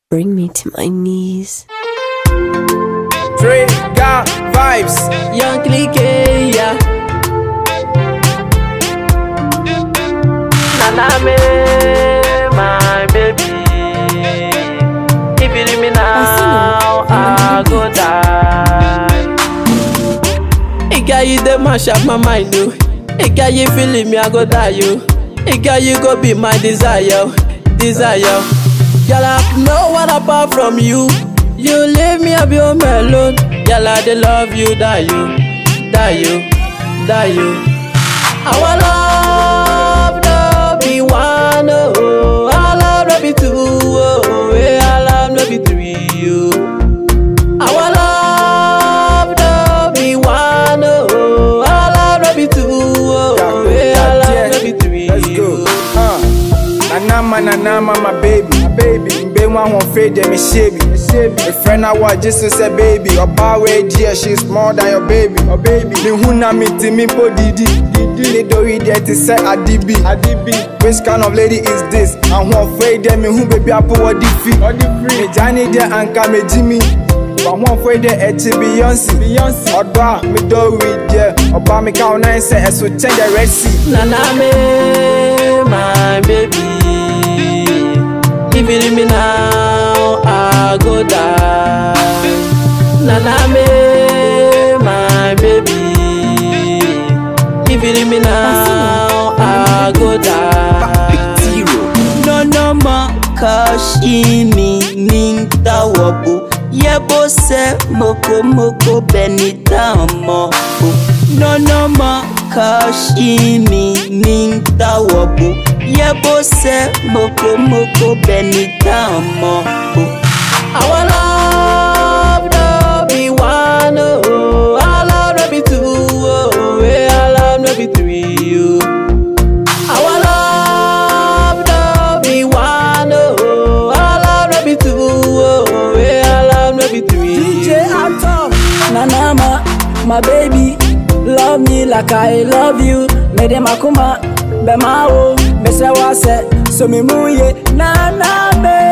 bring me to my knees. Trigger vibes. Young clique, yeah. Nana me, my baby. If you leave me now, I go die. Hey girl, you dey mash up my mind, oh. Hey girl, you feeling me, I go die, yo. Hey girl, you go be my desire, desire. Girl, I have no one apart from you. You leave me, I be home alone. Girl, I dey love you, die you, die you, die you. Our love no be one, oh. Our love no be two, oh. Yeah, our love no be three, oh. Our love no be one, oh. Our love no be two, oh. Yeah, our love no be three, Let's go. oh. Uh. Nanama, nanama, my baby. My baby. Mbe one won't fade them, me shaby. A friend I was just to say baby. Your power dear, she's more than your baby. Your baby. Me huna me ti me po didi. Didi. They do it there to say adibi. Adibi. Which kind of lady is this? And who afraid them me who baby I put what the fee. What the free. Me Johnny there and come me Jimmy. But one for the Eti Beyonce. Beyonce. Oda me do it there. Oba me count nine say I so change the Red Sea. Nana me, my baby. If you leave me now, I go die. Nana me, my baby. If you leave me now, I go die. No no ma kashimi ninta wabu Yebo se moko moko benita mo No no ma kashimi ninta wabu Yebo se moko moko benita mo Our love no be one, oh. Our love no be two, oh. Yeah, our love no be three, oh. Our love no be one, oh. Our love no be two, oh. Yeah, our love no be three. DJ Atom, Nanama, my baby, love me like I love you. Mede makuma, bema o, mese wase, so me muye, Nana me.